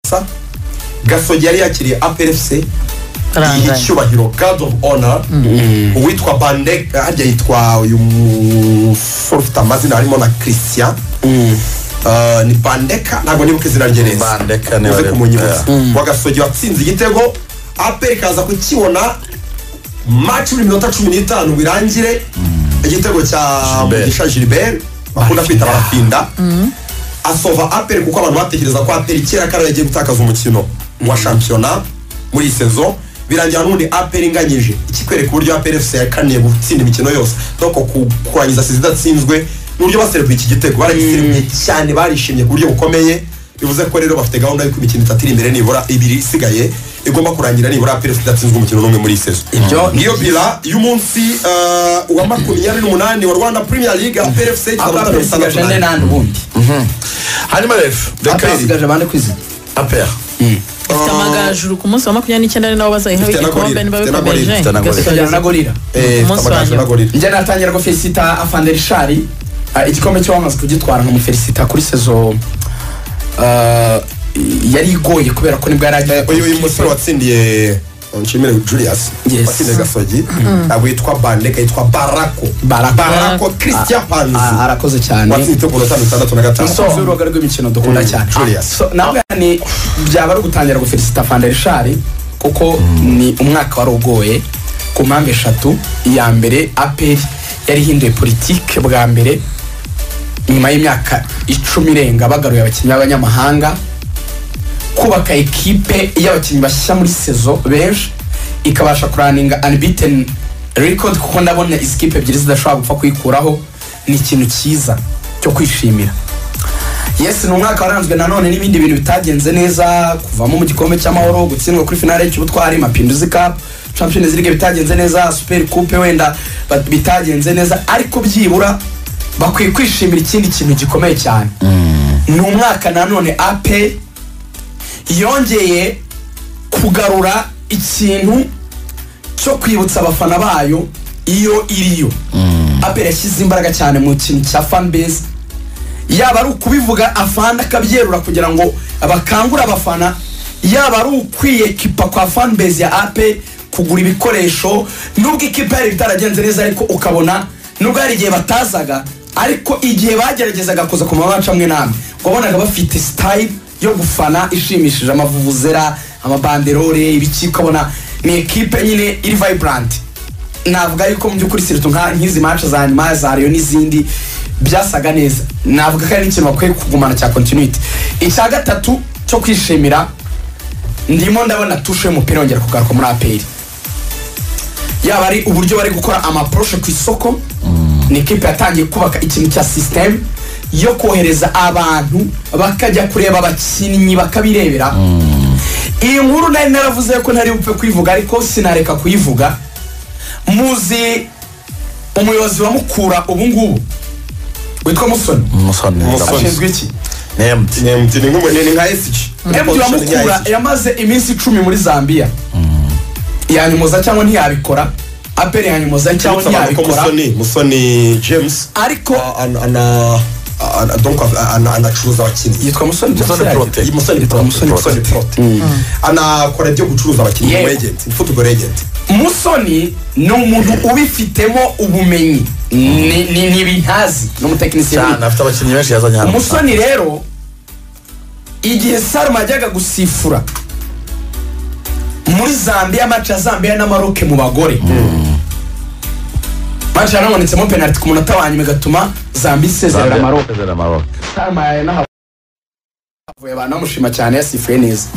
gupfa gasogi yari yakiriye apelefuse Rangaye. y'icyubahiro god of honor uwitwa bandeg harya yitwa uyu musore ufite amazina harimo na christian Uh, ni bandeka ntabwo nibuka izina rye neza Bandeka niba uze ari- kumunyibutsa wagasogi watsinze igitego aperi kaza kukibona maci y'iminota cumi n'itanu birangire igitego cya Gilbert. mugisha gilbert bakunda kwita barafinda asova aperi kuko abantu batekereza ko aperi kera kara yagiye gutakaza umukino wa shampiyona muri iyi sezo birangira n'ubundi aperi inganyije ikikwereka uburyo aperi efuse yakaniye gutsinda imikino yose doko kurangiza sezi idatsinzwe n'uburyo baserebuye iki gitego baragiserebuye cyane barishimye ku buryo bukomeye bivuze ko rero bafite gahunda y'uko imikino itatu iri imbere nibura ibiri isigaye igomba kurangira nibura aperi efuse idatsinzwe umukino n'umwe muri iyi sezo Ibyo- niyo bira y'umunsi eh, wa makumyabiri n'umunani wa rwanda premier league aperi efuse ikaba abaperi isigaje ane n'andi ubundi hanyuma rero reka aperi isigaje bande ku izina apera ifite amagajuru ku munsi wa makumyabiri n'icyenda ari nabo bazayihawe Ifite na igikombe gorira, niba ifite na gorira, bikomeje ifite na gorira. ikajyana na gorira Eh, Umunsi ifite amagaju wa nyuma. n'agorira njye natangira ko felicita afanderishari igikombe cyo wamaze kugitwara nkamufelicita kuri sezo ah, yari igoye kubera ko nibwo yari agiye uyu uyu musore watsindiye nshimire julius Yes. watsindiye gasogi ntabwo yitwa bandeka yitwa barako Barako. barako christian Ah, panzi arakoze cyane watsinze ibitego mirongo itanu itandatu na gatanu umukunzi w'urubuga rw'imikino dukunda Mm, cyane Julius. So, nawe ni byaba ari ugutangira gufelicita fanderishari kuko ni umwaka wari ugoye ku mpamvu eshatu iya mbere aperi yari ihinduye politike bwa mbere nyuma y'imyaka icumi irenga bagaruye abakinnyi b'abanyamahanga kubaka ekipe y'abakinnyi bashyashya muri sezo benshi ikabasha kuraninga unbeaten record kuko ndabona izi kipe ebyiri zidashobora gupfa kuyikuraho ni ikintu cyiza cyo kwishimira yes ni umwaka waranzwe nanone n'ibindi bintu bitagenze neza kuvamo mu gikombe cy'amahoro gutsindwa kuri finale y'ubutwari mapinduzi cup champions league bitagenze neza super coupe wenda ba- bitagenze neza ariko byibura bakwiye kwishimira ikindi kintu gikomeye cyane ni umwaka nanone ape yongeye kugarura ikintu cyo kwibutsa abafana bayo iyo iriyo apel yashyize imbaraga cyane mu kintu cya fanbase yaba ari ukubivuga afana akabyerura kugira ngo bakangure abafana yaba ari ukwiyekipa kwa fanbase ya ape kugura ibikoresho nubwo ikipe yari itaragenze neza ariko ukabona nubwo hari igihe batazaga ariko igihe bageragezaga kuza ku mabaca amwe n'amwe wabonaga bafite sitayile yo gufana ishimishije amavuvuzera amabanderore ibiki ukabona ni ekipe nyine iri vibrant navuga yuko mu by'ukuri sirutu nka nk'izi manca za nyuma za riyo n'izindi byasaga neza navuga ko ari n'ikintu bakwiye kugumana cya kontinuiti icya gatatu cyo kwishimira ndimo ndabona tushe y'umupira yongera kugaruka muri aperi yaba ari uburyo bari gukora amaporoshe ku isoko ni ikipe yatangiye kubaka ikintu cya sisiteme yo kohereza abantu bakajya kureba abakinnyi bakabirebera iyi nkuru nari naravuze ko ntari bupfe kuyivuga ariko sinareka kuyivuga muzi umuyobozi wa mukura ubu ngubu witwa musoni umusoni Umusoni. ashinzwe iki nemti ni MT, ni nk'umu- ni- ni nka SG emutiyeni wa mukura yamaze iminsi icumi muri zambia yanyumuza cyangwa ntiyabikora aperi yanyumuza cyangwa Yibutsa abantu ko ntiyabikora musoni musoni james ariko ah, ana- ana- ana- donc, ah, ana- anacuruza abakinnyi yitwa musoni Musoni byose Prote. yagira. musoni Yitwa prote musoni musoni Prote. prote anakora ibyo gucuruza abakinnyi Yego. mu agent football agent musoni ni umuntu ubifitemo ubumenyi ni ni- ni ibihazi n'umutekinisiye cyane afite abakinnyi benshi yazanye hano umusoni rero igihe saruma ajyaga gusifura muri zambia maci ya zambia n'amaroke mu bagore maci yanabonetsemo penaliti ku munota wa nyuma igatuma zambia isezerera Zambia. amaroke Zambia na Maroc. saruma yanahavuye abantu bamushima cyane yasifuye neza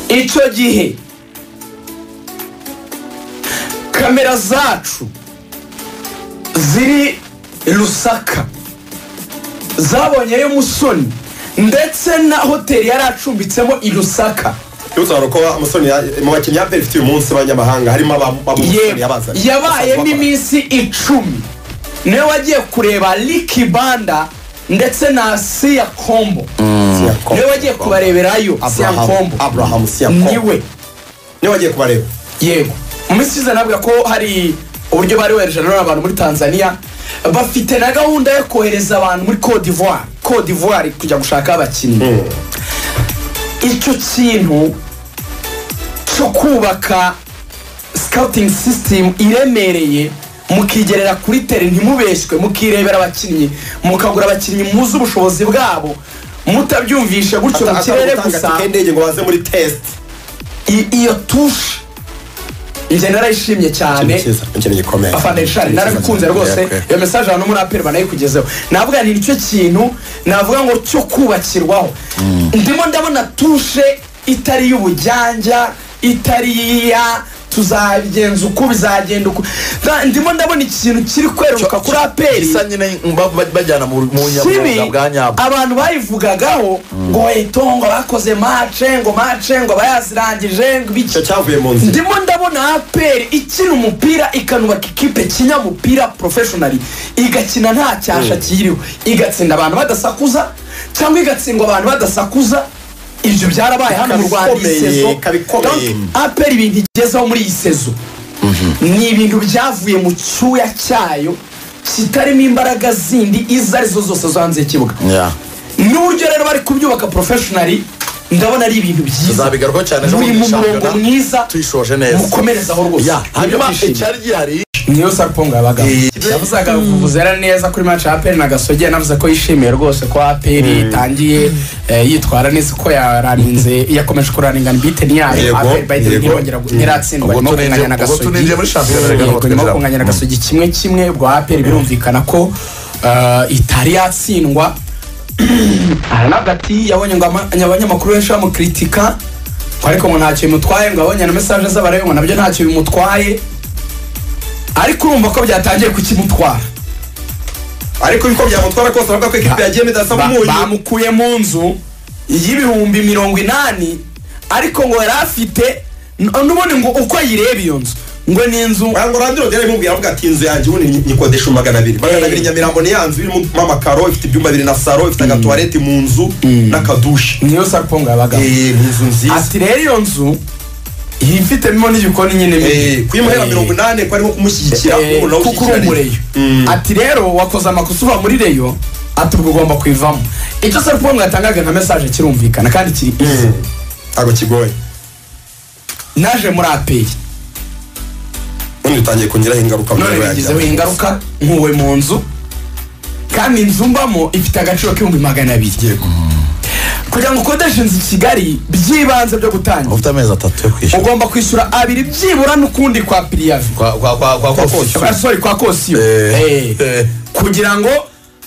icyo gihe kamera zacu ziri rusaka zabonyeyo musoni ndetse na hoteli yari acumbitsemo i rusaka bisobanura ko umusoni ya- mu bakinnyi ya peri uyu munsi b'abanyamahanga harimo abamusoni Yego. yabazanye yabaye n'iminsi icumi niwe wagiye kureba liki banda ndetse na siya kombo Siyakombo. niwe wagiye kubareberayo siya Abraham kombo Abraham Siyakombo niwe niwe wagiye kubareba yego mu minsi ishize navuga ko hari uburyo bari bohereje nanone abantu muri tanzania bafite na gahunda yo kohereza abantu muri cote d'ivoire cote d'ivoire kujya gushaka abakinnyi icyo kintu cyo kubaka scouting system iremereye mukigerera kuri tere ntimubeshywe mukirebera abakinnyi mukagura abakinnyi muzi ubushobozi bwabo mutabyumvishe gutyo mu kirere gusa indege ngo baze muri test i- iyo tushe njye narayishimye cyane ikintu gikomeye afana ishari narabikunze rwose Yego. iyo mesaje ahantu muri aperi banayikugezeho navuga ni nicyo kintu navuga ngo cyo kubakirwaho ndimo ndabona tushe itari y'ubujyanja itari iya tuzabigenza uko bizagenda uko Na- ndimo ndabona ikintu kiri kweruka kuri aperi isa nyine ba- ba- bajyana mu mu kibi nyabwonga bwa nyabwo abantu bayivugagaho ngo eto ngo bakoze mace ngo mace ngo bayazirangije ngo ibiki icyo cyavuye mu nzira ndimo ndabona aperi ikina umupira ikanubaka ikipe kinyamupira porofeshonari igakina nta cyasha kiyiriho igatsinda abantu badasakuza cyangwa igatsindwa abantu badasakuza ibyo byarabaye hano mu rwanda iyi Kabikomeye, sezo kabikomeye. Donc, aperi ibintu igezeho muri iyi sezo ni ibintu byavuye mu cyuya cyayo kitarimo imbaraga zindi izo arizo zose zo hanze y'ikibuga Yeah. n'uburyo rero bari kubyubaka porofeshonari ndabona ari ibintu byiza tuzabigarukaho cyane ejo buri bundi mu murongo shampiyona, mwiza tuyishoje neza mukomerezaho rwose Yeah, hanyuma icyari gihari niyo sarpongo yabagamo Eh, yavuzaga vuvuzera neza kuri match ya aperi na gasogi yanavuze ko yishimiye rwose ko aperi itangiye eh, yitwara neza ko yaraninze yakomeje kuraningana ibiteni yayo Yego, aperi bayiteni yego. ntibongera gu- ntiratsindwa Ubwo nyuma yo tuninjiye- kunganya na ubwo gasogi tuninjiye muri shampiyona rero Yego, nyuma yo twinjira. kunganya na gasogi kimwe kimwe ubwo aperi birumvikana ko eh, itari yatsindwa aranabwo ati yabonye ngo ama- abanyamakuru benshi bamukritika ngo ariko ngo ntacyo bimutwaye ngo abonye na mesaje z'abarebe ngo nabyo ntacyo bimutwaye ariko urumva ko byatangiye kukimutwara ariko uko byamutwara kose bavuga ko ekipi yagiye midasa Ba- umunyu bamukuye mu nzu y'ibihumbi mirongo inani ariko ngo yari afite n- n'ubundi ngo uko ayireba iyo nzu ngo ni inzu ngo radiyo rero imubwira avuga ati inzu yanjye ubu ni- nyikodesha magana abiri magana abiri nyamirambo ni ya nzu irimo amakaro ifite ibyumba bibiri na saro ifite agatuwarete mu nzu n'akadushi niyo sarpongo yabagamo Eh, ni inzu nziza ati rero iyo nzu ifitemo n'igikoni nyine mo Eh, imbere. kuyimuhera Eh. mirongo inani ko arimo kumushyigikira Eh, ubu nawe kuko uri ushyigikira umureyo Mm. ati rero wakoze amakosa uva muri reyo ati ubwo ugomba kuyivamo icyo serivisi yatangaga nka mesaje kirumvikana kandi kiri izi Mm. ntabwo kigoye naje muri apeyi ubundi utangiye kongeraho ingaruka mu none mibereho yanjye. bigizeho ingaruka nkuwe mu nzu kandi inzu mbamo ifite agaciro k'ibihumbi magana abiri Yego. kugira ngo ukodeshe inzu i kigali byibanze byo gutangira ufite amezi atatu yo kwishyura ugomba kwishyura abiri byibura n'ukundi kwa piriyavi kwa kwa kwa kwa kwa kosiyo. kosiyo sorry kwa kosiyo Eh, Eh. eh. kugira ngo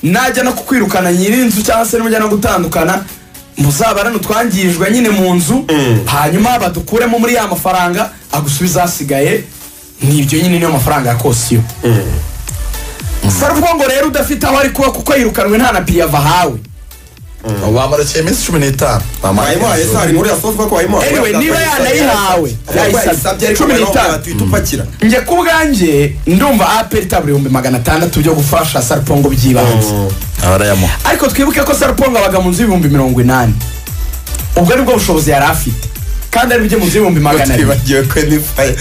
najya no kukwirukana nyirinzu cyangwa se nimujya no gutandukana muzabarane utwangirijwe nyine mu nzu hanyuma badukuremo muri ya mafaranga agusubiza asigaye nibyo nyine niyo mafaranga ya kosiyo sarubwo ngo rero udafite aho ari kuba kuko yirukanwe nta na piyava ahawe Ubu bamurekeye iminsi cumi n'itanu Bamurekeye wayimuhaye inzu. se hari muri yasohoka ko wayimuhaye Anyway, niba yanayihawe, yayisabye, yayisabye cumi cumi n'itanu n'itanu. tuhita upakira njye ku bwanjye ndumva aperi itabura ibihumbi magana atandatu byo gufasha sarupongo by'ibanze Abarayamuha. ariko twibuke ko sarupongo abaga mu nzu y'ibihumbi mirongo inani ubwo nibwo bushobozi yari afite kandi ari byo mu nzu y'ibihumbi magana abiri twibagiwe ko n'ifaye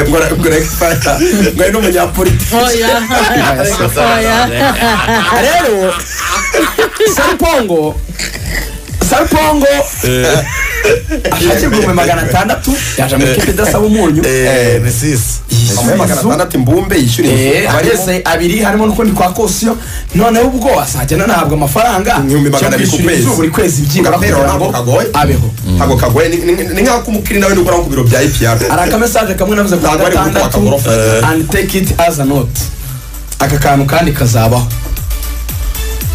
ngo aragifata ngo ari n'umunyapolitiki oya oya rero sarupongo sarupongo ashakirwa ibihumbi magana atandatu yaje mu ikipe idasaba umunyu Eh, ni sisi. amuhe magana inzu. atandatu imbumbe yishyura Eh, inzu barimo ageze abiri harimo n'ukundi kwa kosiyo noneho ubwo azajya anahabwa amafaranga Ibihumbi magana abiri ku yo kwishyura kwezi. inzu buri kwezi byibura Kapero kugira ntabwo ngo kagoye. abeho ntabwo kagoye ni- ni ni nk'ako umukiri nawe dukora ku biro bya ipr hari akamesaje kamwe navuze ku wa Ntabwo ari uguta gatandatu akagorofa. and take it as a note aka kantu kandi kazabaho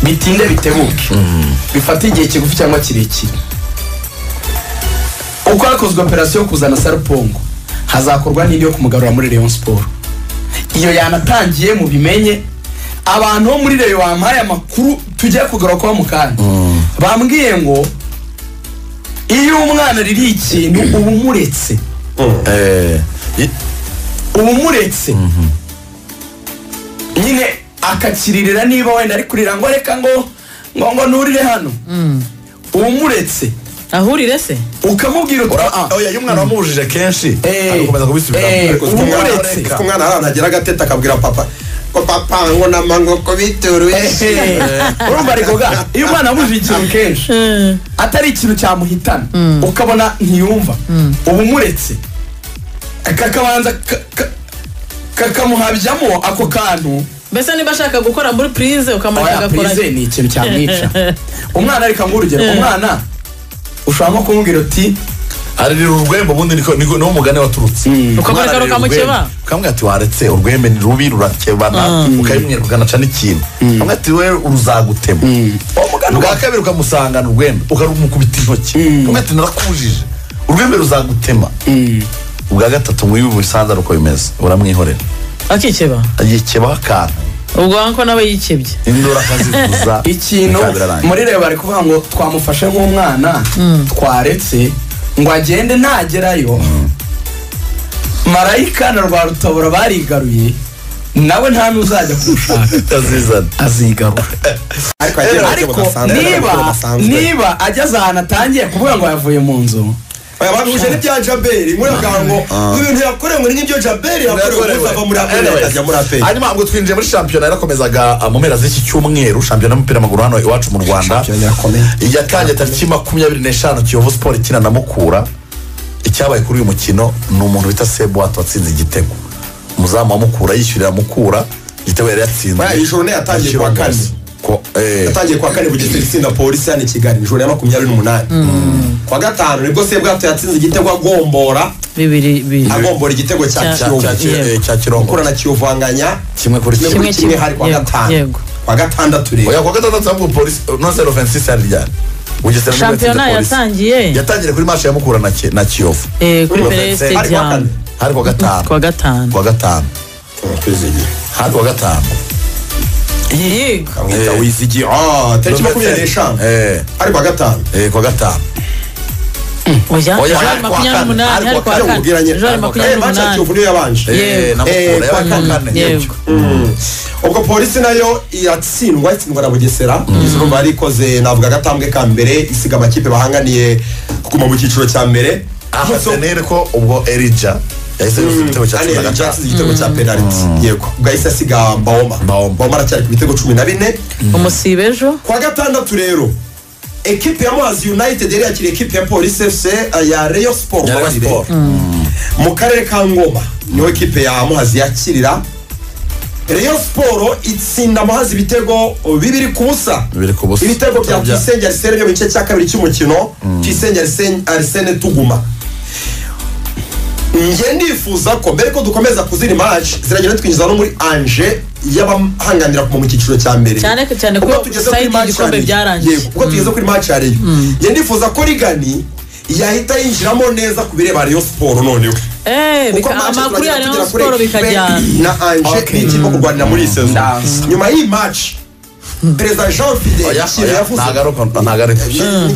bitinde bitebuke bifate igihe kigufi cyangwa kirekire uko hakozwe operasiyo yo kuzana sarupongo hazakorwa n'indi yo kumugarura muri Rayon Sport iyo yanatangiye mu bimenye abantu bo muri Rayon bampaye amakuru tujya kugarukaho mu kanya bambwiye ngo iyo umwana ririye ikintu uba umuretse Eh, i- uba umuretse nyine akakiririra niba wenda ari kurira ngo reka ngo ngo ngo nurire hano uba umuretse ahurire se ukamubwira uti "Ah, oya iyo umwana wamubujije kenshi Eh. agakomeza kubisubiramo Eh. ariko ufite umwana- umuretse. ufite umwana ahantu agera agatete akabwira papa papango n'amangoko bituruye urumva rikoga iyo umwana amuje ikintu kenshi atari ikintu cyamuhitana ukabona ntiyumva uba umuretse kakabanza ka- ka- kakamuhabyamo ako kantu mbese niba ashaka gukora muri purize ukamureka oya agakora purize ni ikintu cyamwica umwana areka nguha urugero umwana ushobora nko kumubwira uti aririra urwembe ubundi niko niko niwo mugane waturutse Ukamureka Umwana aririra rukamukeba. urwembe. ukamubwira ati waretse urwembe ni rubi rurakebana ukabimwereka ukanaca n'ikintu ukamubwira ati wewe uruzagutema uwo mugana ubwa kabiri ukamusangana urwembe ukarumukubita intoki ukamubwira ati narakubujije urwembe ruzagutema ubwa gatatu mwibi busanzara uko bimeze uramwihorera akikeba yikebaho akantu ubwo wanko nawe yikebye induru akazivuza ikintu bikaba birarangiye. muri reba bari kuvuga ngo twamufashe nk'umwana twaretse ngo agende nagerayo marayika na rwa rutabura barigaruye nawe nta n'uzajya kumushaka azizana azigarura ariko yagiye mu buryo ariko budasanzwe, niba mu buryo budasanzwe. niba ageze ahantu atangiye kuvuga ngo yavuye mu nzu Aya bahuje n'ibya jaberi muri akavuga ngo ibintu yakorewe ngo ni nk'ibyo jaberi yakorewe Yakorewe. ubundi ava muri aperi Anyways, akajya muri aperi hanyuma ngo twinjiye muri shampiyona yarakomezaga uh, mu mpera z'iki cyumweru shampiyona y'umupira w'amaguru hano iwacu mu rwanda Shampiyona irakomeye. yatangiye tariki makumyabiri n'eshanu kiyovu siporo ikina na mukura icyabaye kuri uyu mukino ni umuntu bita sebuwato watsinze igitego umuzamu wa mukura yishyurira mukura igitego yari yatsinze Buriya iyi journée yatangiye kuwa kane. Ko- eh, yatangiye kuwa kane bugesera itsinda polisi hano i kigali ijoro ya makumyabiri n'umunani kuwa gatanu nibwo sebwato yatsinze igitego agombora bibiri bibiri agombora igitego cya Cya- cya- cya- kiyovu eh, cya mukura kirongo na kiyovanganya kimwe kuri kimwe kimwe kuri kimwe kimwe. hari kuwa Yego, gatanu yego. kuwa gatandatu rero oya kuwa gatandatu ahubwo polisi nonsero vensis yari ryari bugesera nibwo yatsinze shampiyona Polisi. yatangiye yatangiye kuri mashi ya mukura na Ki- na kiyovu eh, kuri Kuri perez Vincent. hari kuwa kane stadium hari kuwa gatanu kuwa gatanu kuwa gatanu twizigiye hari kuwa gatanu yego kamwita Eh. wizigiye Ah, tariki makumyabiri n'eshanu Eh, hari kuwa gatanu eh, kuwa gatanu oya Oya, jari hari kuwa makumyabiri kane, n'umunani hari hari kuwa kuwa Ajya kane. kane mubwira nyine. jari makumyabiri Eh, match ya n'umunani kiyovu niyo yabanje Eh, na Eh, Mukura kuwa yabaye kuwa kane. kane yego ubwo polisi nayo iratsindwa itsindwa na bugesera izo rumva yarikoze navuga agatambwe ka mbere isiga amakipe bahanganiye kuguma mu cyiciro cya mbere ahasenere ko ubwo erija yahise yose igitego cya cumi na yatsinze gatanu igitego cya penaliti yego ubwo yahise asiga mbawoma Mbawoma. mbawoma aracyari ku bitego cumi na bine umusiba ejo kuwa gatandatu rero ekipe ya muhazi united yari yakiriye ekipe ya polisi fc eh, ya reyo siporo Ya Rayon mbabarire. Sport. mu karere ka ngoma niho ekipe ya muhazi yakirira reyo siporo itsinda muhazi ibitego bibiri ku busa Bibiri ku busa. ibitego bya Bya- tuyisenge arisene byo mu gice cya kabiri cy'umukino tuyisenge Arsene- arisene tuguma njye ndifuza ko mbere ko dukomeza kuzira imaci ziragenda twinjiza no muri anje y'abahanganira kuva mu cyiciro cya mbere Cyane ko- cyane ko Ubwo tugeze side kuri match y'igikombe ya Ligue. byarangiye. Yego, ubwo tugeze kuri match ya rege njye ndifuza ko rigani yahita yinjiramo neza ku bireba Rayon Sport noneho Eh, kuko bika- match amakuru ya turagenda tugera rayon kuri siporo ekipe bikajyana na anje Okay. n'ikipe kurwanira muri iyi sezo Ndazi. nyuma y'iyi match perezida Jean Fidel Oya, Nshyire oya, yavuze ntagaruka ntagaruka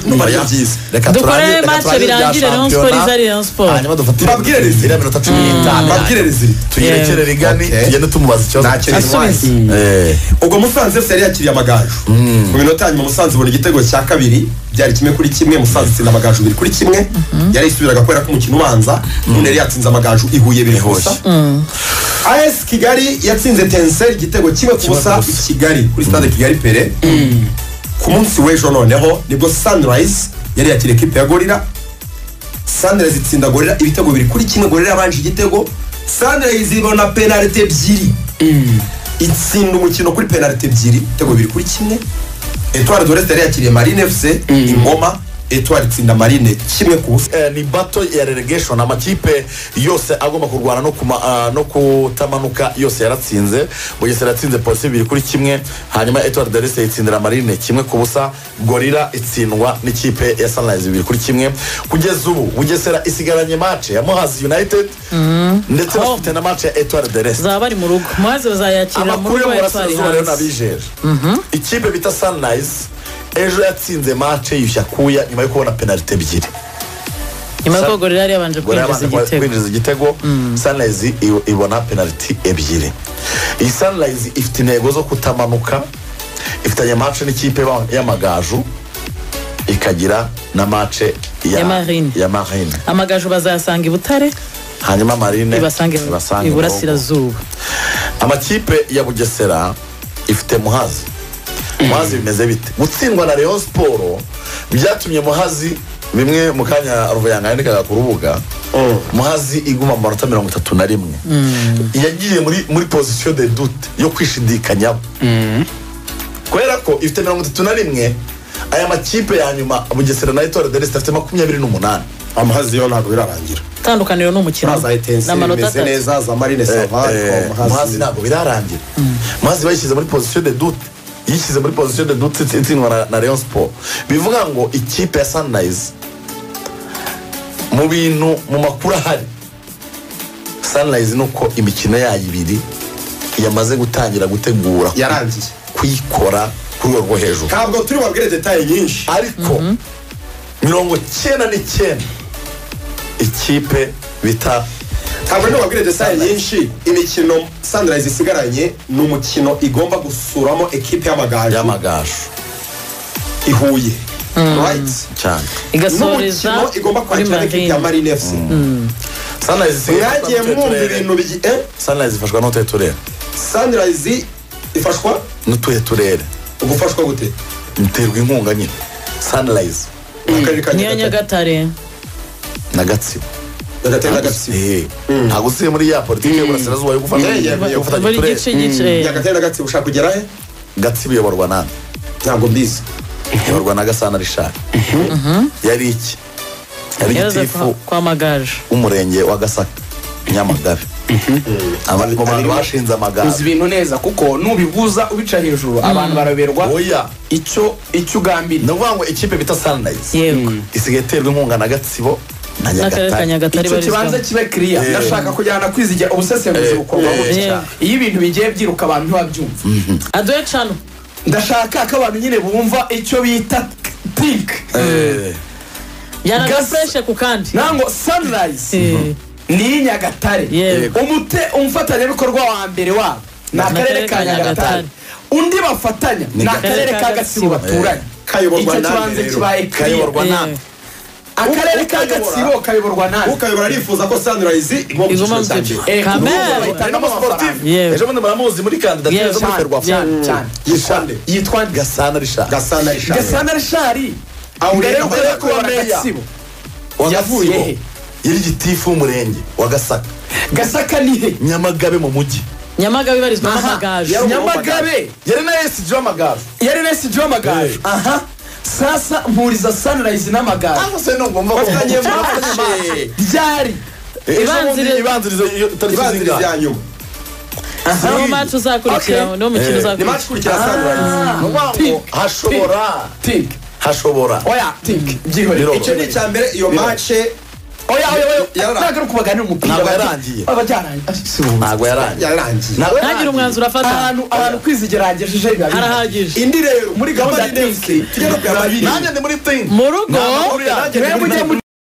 Numva ari byiza. reka Dukore turangize- reka match turangize birangire, ibya Rayon shampiyona, Sport izari Rayon Sport. hanyuma dufatire Babwire Rizzo. iriya minota cumi n'itanu babwire rezida tuyirekere rigani Okay. tugende tumubaza ikibazo Ntacyo Asubiza. rizwi. Eh, ubwo musanze fc yari yakiriye amagaju mu minota hanyuma musanze ibona igitego cya kabiri byari kimwe kuri kimwe musanze itsinda amagaju bibiri kuri kimwe yari isubiraga kubera ko umukino ubanza none yari yatsinze amagaju ihuye biri kubusa as kigali yatsinze tenseri igitego kimwe ku busa i kigali kuri stade kigali pere ku munsi w'ejo noneho nibwo sunrise yari yakiriye ekipe ya gorira sunrise itsinda gorira ibitego bibiri kuri kimwe gorira yabanje igitego sunrise ibona penalite ebyiri itsinda umukino kuri penalite ebyiri ibitego bibiri kuri kimwe etwari doreste yari yakiriye marine fc ingoma etwari itsinda marine kimwe ku busa eh, ni bato ya relegation amakipe yose agomba kurwana no kuma, ah, no kutamanuka yose yaratsinze bugesera yatsinze polisi bibiri kuri kimwe hanyuma etward darese itsindira marine kimwe ku busa gorira itsindwa n'ikipe ya sunrise bibiri kuri kimwe kugeza ubu bugesera isigaranye mace ya muhazi united ndetse bafite na mace ya etward darese zaba bari mu rugo maze bazayakirira mu amakuru yo rugo mu ya twari burasirazuba rero hanze nabijeje ikipe bita sunrise ejo yatsinze mace yishyura kuya nyuma yo kubona penalite ebyiri nyuma y'uko gorira yari yabanje Gorilla kwinjiza yabanje igitego kwinjiza igitego sunrise i- ibona penaliti ebyiri iyi sunrise ifite intego zo kutamanuka ifitanye mace n'ikipe ba- y'amagaju ikagira na mace ya, Ya Marine. ya marine amagaju bazayasanga i butare hanyuma marine ibasange ibasange i mu rugo. burasirazuba amakipe ya bugesera ifite muhazi muhazi bimeze bite gutsindwa na leon siporo byatumye muhazi bimwe mu kanya ruvuyanga yandikaga ku rubuga muhazi iguma mu manota mirongo itatu na rimwe yagiye muri muri pozisiyo de dute yo kwishidikanyaho kubera ko ifite mirongo itatu na rimwe aya makipe ya nyuma bugesera na etuwari deresite afite makumyabiri n'umunani amahazi yo ntabwo birarangira itandukaniro ni umukino za etensi amanota bimeze atatu neza za marine savani muhazi ntabwo birarangira muhazi bayishyize muri pozisiyo de dute yishyize muri pozisiyo de dute itsi- itsindwa na- na leon siporo bivuga ngo ikipe ya sanirayizi mu bintu mu makuru ahari sanirayizi ni uko imikino yayo ibiri yamaze gutangira gutegura ku- yarangiye kuyikora ku rwego rwo hejuru ntabwo turi bubabwire detaye nyinshi ariko mirongo cyenda n'icyenda ikipe bita ntabwo niba wabwire desaye nyinshi imikino sandirayizi isigaranye ni umukino igomba gusuramo ekipe y'amagaju y'amagaju i Huye rayiti cyane igasoreza n'umukino igomba kuri kwakira ekipe ya marine marine efusi sanirayizi isigaye mwagiye ifashwa mwumva n'utuhe ibintu bigi eh? turere sanirayizi ifashwa n'utuhe turere sandirayizi ifashwa n'utuhe turere gufashwa gute biterwa inkunga nyine sanirayizi mu karere ka niyo nyagatare nyagatare na gatsibo nyagatare na gatsibo Eh, ntabwo usiye muri ya politiki y'uburasirazuba yo gufata Yeah, yeah, yo gufatanya buri uturere. gice gice nyagatare na gatsibo ushaka kugera he gatsibo iyoborwa nande ntabwo mbizi iyoborwa na gasana rishari yari iki yari yaraza igitifu kwa magaje w'umurenge wa gasaka nyamagabe Aba- mu bantu bashinze uzi amagare ibintu neza kuko nubibuza ubica hejuru abantu baraberwa oya icyo icyo ugambiriye ni ukuvuga ngo ikipe bita sanirayizi yego isigaye iterwa inkunga na gatsibo na n'akarere ka nyagatare nyagatare icyo kibanza barizwamo kibe kiriya Yeah. ndashaka kujyana kwizigira ubusesenguzi Yeah. bukorwa gutya Yeah. iyo ibintu bigiye byiruka abantu ntibabyumva aduhe cano ndashaka ko abantu nyine bumva icyo bita tinki Eh, yanaga Gas- fureshe ku kandi ntabwo sanirayizi Eh, ni iy'inyagatare Yego. umute umufatanyabikorwa wa mbere wabo ni akarere ka nyagatare undi bafatanya ni akarere ka gatsibo baturanye kayoborwa icyo nande kibanza rero kibaye kiriya kayoborwa nande akarere ka gatsibo kayoborwa nande ukayobora arifuza ko sandirayizi igomba Igomba mu cyiciro cya mu cyiciro. mbere Eh, Kamere. kuko bahitamo amafaranga. Yewe. ejo bundi muramuzi muri kandidatire Yewe, zo muri cyane, ferwafa cyane, cyane. yitwa nde yitwa gasana rishari gasana ishami gasana rishari Aho mbere yo ugenda kujya ukora kubona meya. gatsibo wa yavuye gatsibo he? yari igitifu w'umurenge wa gasaka gasaka ni he nyamagabe mu mujyi nyamagabe ibarizwamo Aha. amagaje Yari nyamagabe yari na esiji w'amagaju yari na sg amagaju aha sasa mpuriza sanirayizi n'amagaju ariko se ni ugomba Bavuganye kuvuga murafashe. ryari Ibanziriza- ibanziriza iyo tariki ibanziriza zingahe iya nyuma niwo maci uzakurikiraho Okay. niwo mukino Eh, ni uzakurikiraho maci kurikira sandirayizi ni ukuvuga ngo Tik, hashobora tinki hashobora oya tinki byihorere Biroroshye. icyo ni icya mbere iyo mace oya oya oya Yara- ntabwo ari ukubaganira umupira Ntabwo bati- yarangiye. baba byarangiye Ah, si ubu. ntabwo yarangiye yarangiye Ntabwo yarangiye. ntagire umwanzuro afata ahantu abantu kwizigira hagejeje biba bihari. harahagije indi rero muri gahunda gahunda ya y'indenzi tujya no kuyababiri nanjye ndi muri tingi mu rugo Nta makuru yanjye. Mwe mujye